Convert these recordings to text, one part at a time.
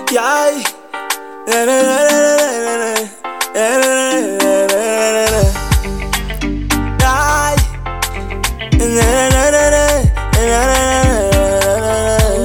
Yeah. Na, na, na, na, na, na, na. Na, na, na, na, na, na. Yeah. Na, na, na, na, na, na, na, na,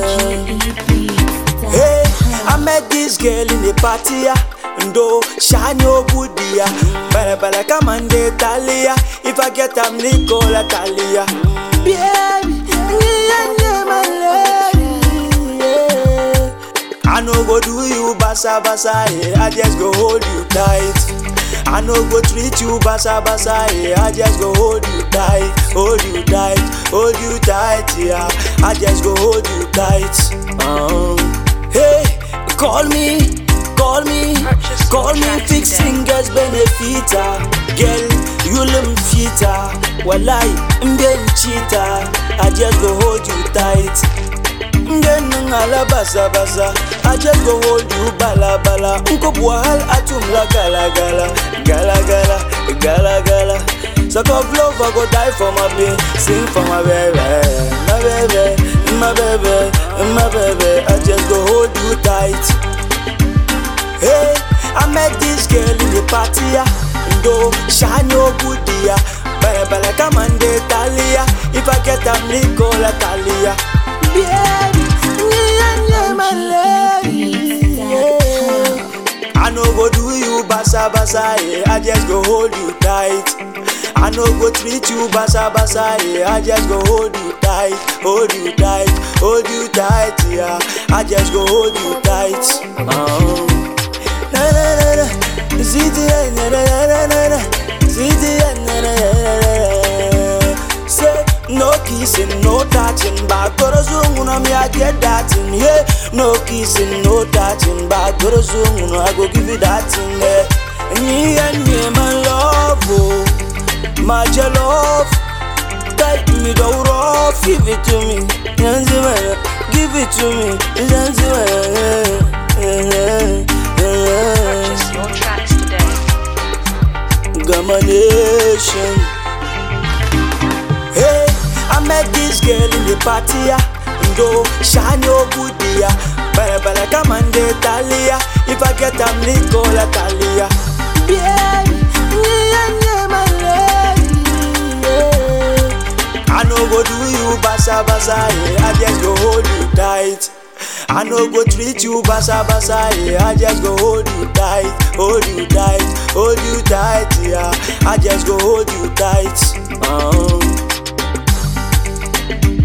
na. Hey, I met this girl in the party, yeah. Ndo shiny obudi, yeah. Bala bala come and dey Talia. If I get am Nicola Talia. Baby, yeah, yeah, my lady, yeah. I no go do you basa basa, yeah. I just go hold you tight. I no go treat you basa basa, yeah. I just go hold you tight, hold you tight, hold you tight, yeah. I just go hold you tight. Um, hey, call me, call me, Purchase call your me tracks fix today. fingers benefita, girl. You lim fita, walai, mben cheetah. I just go hold you tight. Ngenu ngala basa basa I just go hold you bala bala Nko buahal atum la gala gala Gala gala, gala gala Suck of love I go die for my baby Sing for my baby My baby, my baby, my baby I just go hold you tight Hey, I met this girl in the party, yeah. Ndo shiny obudi, yeah. Bala bala come and dey Talia. If I get am Nicola Talia. Baby, yeah, yeah, my lady. Yeah. I no go do you basa basa, yeah. I just go hold you tight. I no go treat you basa basa, yeah. I just go hold you tight, hold you tight, hold you tight, yeah. I just go hold you tight. Um, na na na na, ziti na na na na na na, ziti na na na na na. Say no kissing, no touching, back to the zoom, no me I get that in yeah. No kissing, no touching, back to the zoom, no I go give you that in there. Me and me, my love, oh, my love. Take me the rough, give it to me, Zanzibar, give it to me, Zanzibar. Purchase your tracks today. Gamma Nation. Hey, I met this girl in the party, yeah. Ndo shiny obudi, yeah. Bala bala come and dey Talia. If I get am Nicola Talia. Baby, yeah, yeah, my lady, yeah. I no go do you basa basa, yeah. I just go hold you tight. I no go treat you basa basa, yeah. I just go hold you tight, hold you tight, hold you tight, yeah. I just go hold you tight. Um.